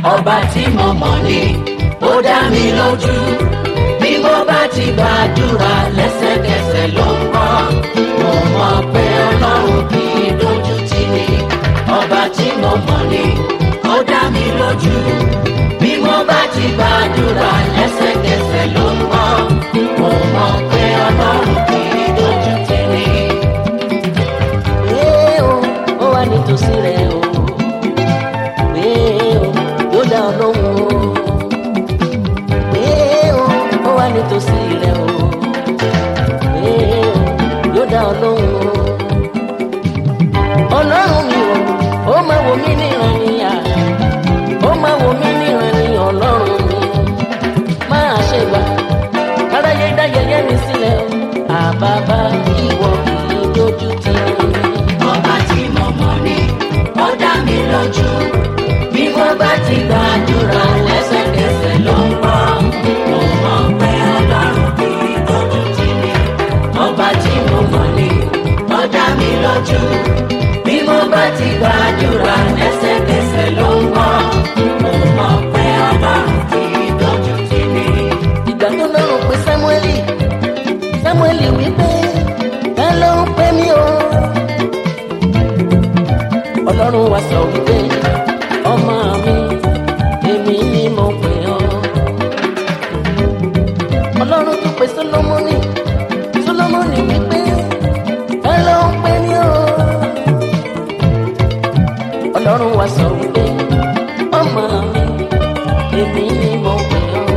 ọba tí mo mọ̀ ni ó dá mi lójú bí mo bá ti gbàdúrà lẹ́sẹ̀kẹsẹ̀ ló ń bọ́ mo mọ̀ pé ọlọ́run kì í dojú tì ní ọba tí mo mọ̀ ni ó dá mi lójú bí mo bá ti gbàdúrà lẹ́sẹ̀kẹsẹ̀ ló ń bọ́ mo mọ̀ pé ọlọ́run kì í dojú tì ní. Ee o, ó wà nítòsí rẹ̀ o. Ee o, yóò dá ọ lóhùn o. Ee o, ó wà nítòsí rẹ̀ o. Ee o, yóò dá ọ lóhùn o. Ọlọ́run mi o, ó máa wò mí níran níyà. Ó máa wò mí níran ní ọlọ́run mi. Máa ṣe gbà, káráyé dá yẹyẹ mi sílẹ̀ o. Àbábá ìwọ kì í dojú tì mí. ọba tí mo mọ̀ ni ó dá mi lójú bí mo bá ti gbàdúrà lẹ́sẹ̀kẹsẹ̀ ló ń bọ́ mo mọ̀ pé ọlọ́run kì í dojú tì mí ọba tí mo mọ̀ ni ó dá mi lójú bí mo bá ti gbàdúrà lẹ́sẹ̀kẹsẹ̀ ló ń bọ́ mo mọ̀ pé ọlọ́run kì í dojú tì mí. ìgbà tó lọ́rùn pé sámúẹ́lì sámúẹ́lì wípé ẹ ló ń pè mí o. ọlọ́run wa sọ wípé ọmọ mi èmi ni mo pè ọ́. ọlọ́run tún pè sólómọ́nì sólómọ́nì wípé ẹ ló ń pè mí o. ọlọ́run wa sọ wípé ọmọ mi èmi ni mo pè ọ́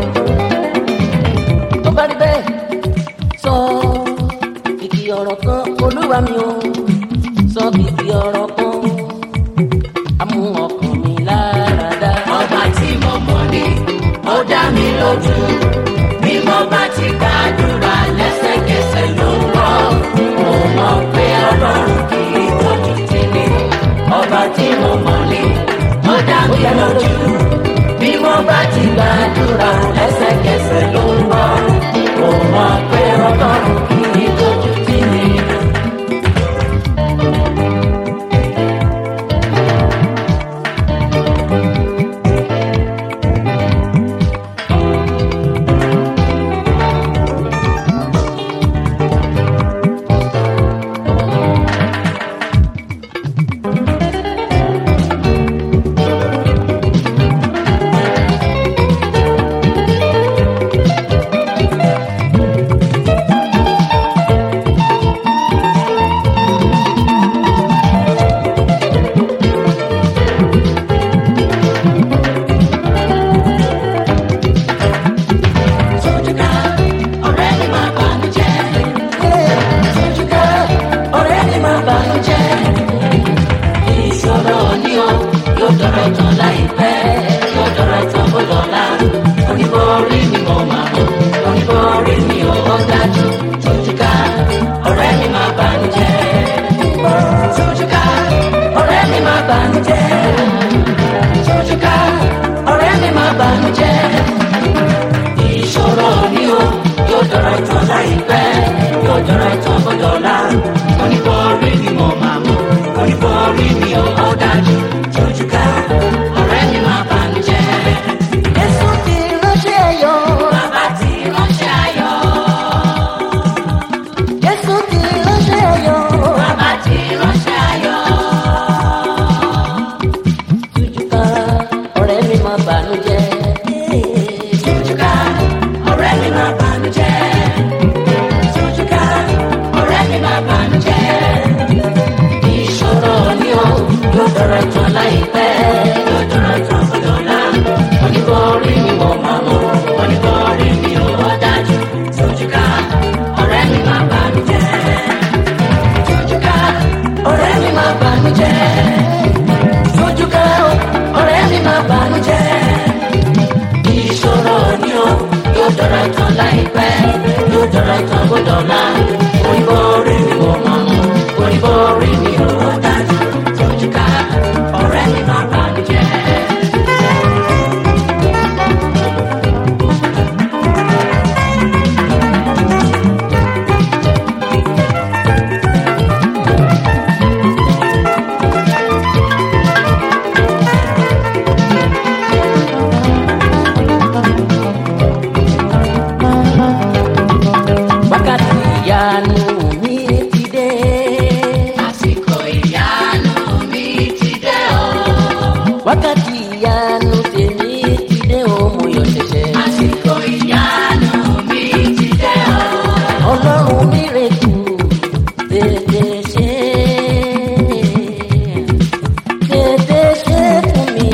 tó bá rí bẹ́ẹ̀ sọ kìkì ọ̀rọ̀ kan olúwa mi o sọ kìkì ọ̀rọ̀ kan amú ọkàn mi lára dá. ọba tí mo mọ̀ ni ó dá mi lójú bí mo bá ti gbàdúrà lẹ́sẹ̀kẹsẹ̀ ló ń bọ̀ mo mọ̀ pé ọlọ́run kì í tọ́jú tì mí ọba tí mo mọ̀ ni ó dá mi lójú bí mo bá ti gbàdúrà lẹ́sẹ̀kẹsẹ̀ ló ń bọ̀ mo mọ̀ pé ọlọ́run kì í tọ́jú tì mí. Sójúká, ọ̀rẹ́ mi máa bànú jẹ́. Sójúká, ọ̀rẹ́ mi máa bànú jẹ́. Ìṣòro ni o, yóò dọ̀rọ̀ tán láìpẹ́. Yóò dọ̀rọ̀ tán bó dọ̀la. Oníborí ni mo máa mọ̀. Oníborí ni ó dájú. Sójúká, ọ̀rẹ́ mi máa bànú jẹ́. Sójúká, ọ̀rẹ́ mi máa bànú jẹ́. Sójúká, ọ̀rẹ́ mi máa bànú jẹ́ ìṣòro ni o yóò dọ̀rọ̀ ìtàn láìpẹ́ yóò dọ̀rọ̀ ìtàn bọ́dọ̀lá oníbọ̀ọ́rí ni mo máa mọ̀ oníbọ̀ọ́rí ni ó ó dájú tójú ká ọ̀rẹ́ mi máa bá mi jẹ́. Jésù ti ránṣẹ́ ayọ̀. bàbá ti ránṣẹ́ ayọ̀ Jésù ti ránṣẹ́ ayọ̀. bàbá ti ránṣẹ́ ayọ̀ Tújúká ọ̀rẹ́ mi máa bànújẹ́. tójú ká ọ̀rẹ́ mi máa bá mi jẹ́. tójú ká ọ̀rẹ́ mi máa bá mi jẹ́. ìṣòro ni ó yóò dọ̀rọ̀ ìtàn láìpẹ́ yóò dọ̀rọ̀ ìtàn bọ́dọ̀lá oníborí ni mo máa mọ̀ oníborí ni ó dájú tójúká ọ̀rẹ́ mi máa bá mi jẹ́ tójúká ọ̀rẹ́ mi máa bá mi jẹ́ tójúká ọ̀rẹ́ mi máa bá mi jẹ́ wákàtí ìyanu tèmi ti dé òun yọ ṣẹ̀ṣẹ̀. àsìkò ìyanu mi ti dé o. ọlọ́run mírèkù tètè ṣe tètè ṣe fún mi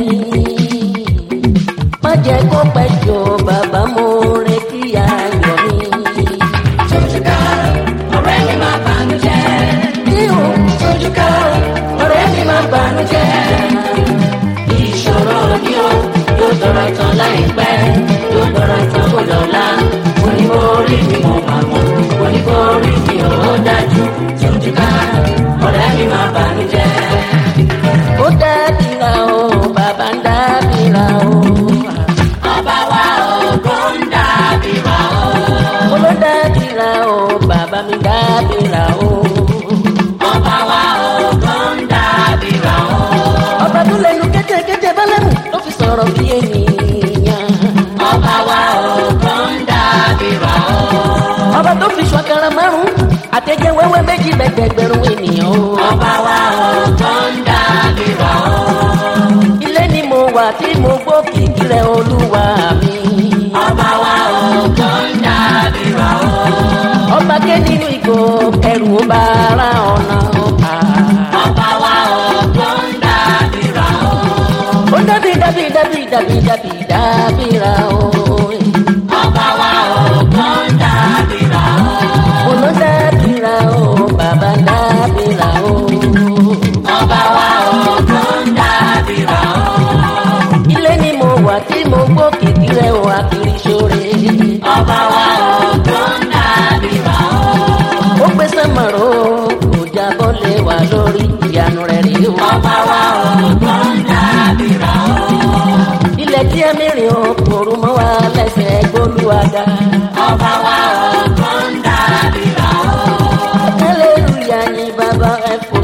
má jẹ́ kó pẹ́ jọ bàbá mo retí ayọ̀ mi. Tójúká ọ̀rẹ́ mi máa bànújẹ́. tí o Tójúká ọ̀rẹ́ mi máa bànújẹ́. Ìṣòro ni ó yóò dọ̀rọ̀ tán láìpẹ́. Yóò dọ̀rọ̀ tán kó lọ́la. Oníborí mi mo máa mọ̀. Oníborí mi ò dájú. Tójúká ọ̀rẹ́ mi máa bànújẹ́. ó dábìrà o bàbá ń dábìrà o. Ọba wa ògo ń dàbíra o. mo ló dábìrà o bàbá mi dábìrà o. Ọba wa ògo ń dàbíra o. ọba tó lẹnu kẹ́tẹ́kẹ́tẹ́ bálẹ̀mù ló fi sọ̀rọ̀ bí ènìyàn. Ọba wa ògo ń dàbíra o. ọba tó fi ṣọ̀kàrà márùn-ún àtẹ̀jẹ́ wẹ́wẹ́ méjì lẹ́gbẹ̀gbẹ̀rún ènìyàn o. Ọba wa ògo ń dàbíra o. ilé ni mo wà tí mo gbọ́ kìkì rẹ̀ olúwa mi. Ọba wa ògo ń dàbíra o. ọba ké nínú ìgò ẹrù ó bá ara ọ̀nà ọba. Ọba wa ògo ń dàbíra o. ó dábì dábì dábì dábì dábì dábìrà o. Ọba wa ògo ń dàbíra o. mo ló dábìrà o bàbá dábìrà o. Ọba wa ògo ń dàbíra o. ilé ni mo wà tí mo gbọ́ kìkì rẹ̀ o àkìrí ṣoore. Ọba wa ògo ń dàbíra o. ó gbé sẹ́mọ̀rọ̀ kò jábọ́ lé wa lórí ìyanu rẹ̀ rí o. Ọba wa ògo ń dàbíra o. ilẹ̀ tí ẹ mìíràn o kòrò mọ́ wa lẹ́sẹ̀ gbólúwaga. Ọba wa ògo ń dàbíra o. hallelujah ni bàbá ẹ fò